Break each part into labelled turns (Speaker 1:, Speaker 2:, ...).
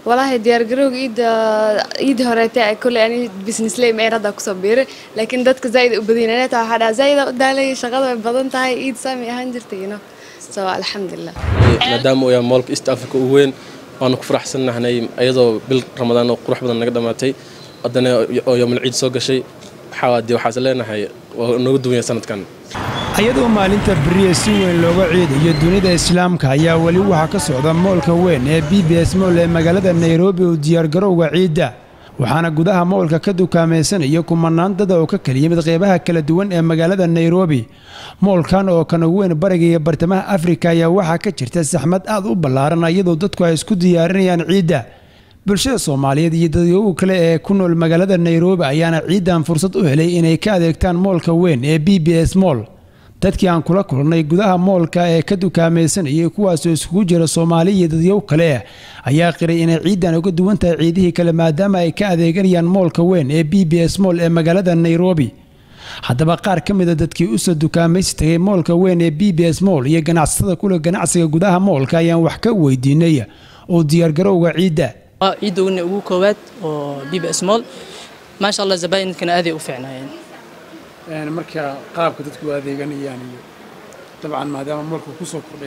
Speaker 1: walaahi diyaargarowga iida iida horeete kole ani business lay meerada kusoo biiray laakiin dadka zaaid u badiyeen anata waxaa dhaha zaaid u daalay shaqada way badan tahay iid saami ahaan jirtay you know so alxamdulilah
Speaker 2: maadaama uu yahay moolka east africa ugu weyn waanu ku faraxsannahnay iyadoo bil ramadaan oo qurux badan naga dhammaatay haddana oo yomul ciid soo gashay waxaa dee waxaas leenahay waa nooga duwan yahay sanadkan
Speaker 3: iyadoo maalinta beriya si weyn looga ciidayo dunida islaamka ayaa weli waxaa ka socda moolka weyn ee b b s mool ee magaalada nairobi uu diyaargarowga ciidda waxaana gudaha moolka ka dukaamaysanaya kumanaan dada oo ka kala yimid qeybaha kala duwan ee magaalada nairobi moolkan oo kan ugu weyn bariga iyo bartamaha afrika ayaa waxaa ka jirta saxmad aad u ballaaran iyadoo dadku ay isku diyaarinayaan ciidda bulshada soomaaliyeed iyo dadyogu kale ee ku nool magaalada nairobi ayaana ciiddan fursad u helay inay ka adeegtaan moolka weyn ee b b s mool dadkii aan kula kulnay gudaha moolka ee ka dukaamaysanayay kuwaasoo iskugu jira soomaali iyo dadyow kale ayaa qiray inay ciiddan uga duwan tahay ciidihii kale maadaama ay ka adeeganayaan moolka weyn ee b b s mool ee magaalada nairobi haddaba qaar ka mida dadkii usoo dukaamaysi tagay moolka weyn ee b b s mool iyo ganacsatada kule ganacsiga gudaha moolka ayaan wax ka weydiinay oo diyaargarowga ciidda
Speaker 4: ciidda ugu koowaad oo b b s mool maasha allah zabaayinkan aaday u fiicnaayeen
Speaker 3: marka qaabka dadku adeeganayaan iyo dabcan maadaama moolka kusoo kordhay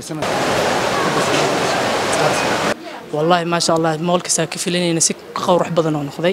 Speaker 4: wallaahi maasha allah moolkasaa ka filanayna si qowrax badan oo noqday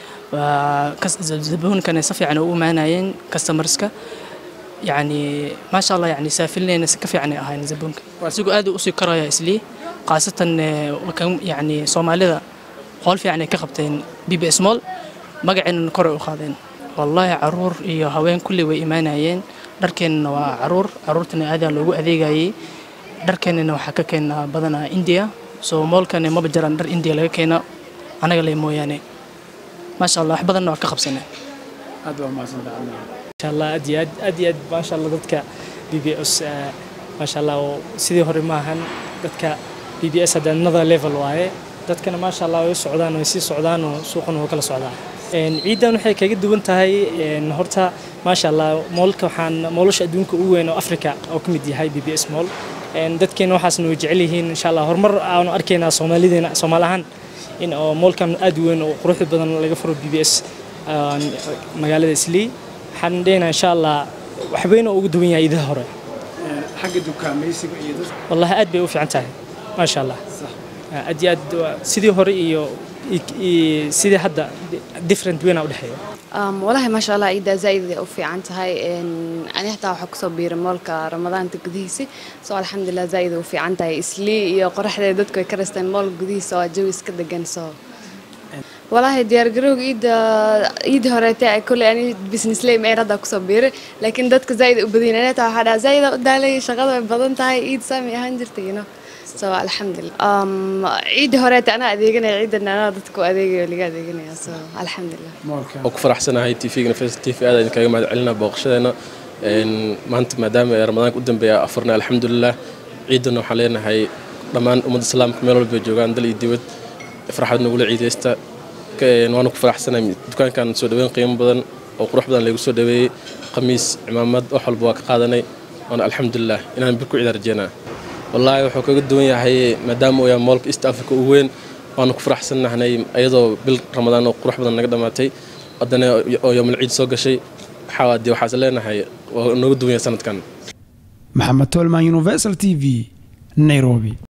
Speaker 4: zabuunkana si fiican u imaanayeen customerska yani maasha allah yani saa filanayna si ka fiicanay ahayn zabuunka isigu aad usii karaya islii khaasatan yani soomaalida qool fiican ay ka qabteen b b s mool magaceennana koray u qaadeen wallaahi caruur iyo haween kulli way imaanayeen dharkeennana waa caruur caruurtana aadaa loogu adeegayay dharkeennana waxaa ka keenaa badanaa indiya soo moolkana maba jiraan dhar indiya laga keena anaga le mooyaane maasha allah wax badanna waa ka qabsanay
Speaker 3: aad waa mahadsantahay
Speaker 5: maasha allah aad iyo aad aad iyo aad maasha allah dadka b b s maasha allah oo sidii hore maahan dadka b b s hadda another level waaye dadkana maasha allah way u socdaan way sii socdaan oo suuqana waa kala socdaan ciidan waxay kaga duwan tahay horta maasha allah moolka waxaan moolasha adduunka ugu weyn oo africa oo ka mid yahay b b s mool dadkeena waxaasna way jecel yihiin insha allah horumar aanu arkaynaa soomaalideena soomaali ahaan in oo moolkan aad u weyn oo quruxda badan laga furo b b s magaalada islii waxaan dhehnaa insha allah waxbayna ugu duwan yahay idaha hore
Speaker 3: xagga dukaamaysiga iyo dadka
Speaker 5: wallahi aad bay u fiican tahay maasha allah aad iyo aad sidii hore iyo sidii hadda different weyna u dhexeeya
Speaker 1: walaahi maasha allah ciiddaa zaaid u fiican tahay ani xataa waxaa kusoo biiray moolka ramadaanta gudihiisa soo alxamdulilah zaaid u fiican tahay islii iyo qoraxdeeda dadku ay ka raysteen moolka gudihiisa oo jawi iska degan soo walaahi diyaargarowga iida iida horeete kole ani business lay meerada kusoo biiray laakiin dadka zaaid u badiyeen anata waxaa dhaha zaaid u daalay shaqada way badan tahay iid saami ahaan jirtay you know so alxamdulilah ciidda horeete anaa adeeganaya ciidan anaa dadku adeegayo laga adeeganaya so alxamdulilah
Speaker 2: oo ku faraxsanahay tvga fs t v aad idinkaga mahad celinaa booqashadeena maanta maadaama ee ramadaanka u dambeeya afurna alxamdulilah ciiddana waxaan leenahay dhammaan ummadda islaamka meel walba joogaan dal iyo dibad farxad nagula ciidaysta waana ku faraxsanahay dukaankan soo dhaweyn qiimo badan oo qurux badan lagu soo dhaweeyey khamiis cimaamad wax walba waa ka qaadanay waana alxamdulilah inaan bir ku ciidaan rajeynaa wallaahi wuxuu kaga duwan yahay maadaama uu yahay moolka east africa ugu weyn waanu ku faraxsannahnay iyadoo bil ramadaan oo qurux badan naga dhammaatay haddana oo yomul ciid soo gashay waxaa dee waxaas leenahay waa nooga duwan yahay sanadkan
Speaker 3: maxamed tolman universal t v nairobi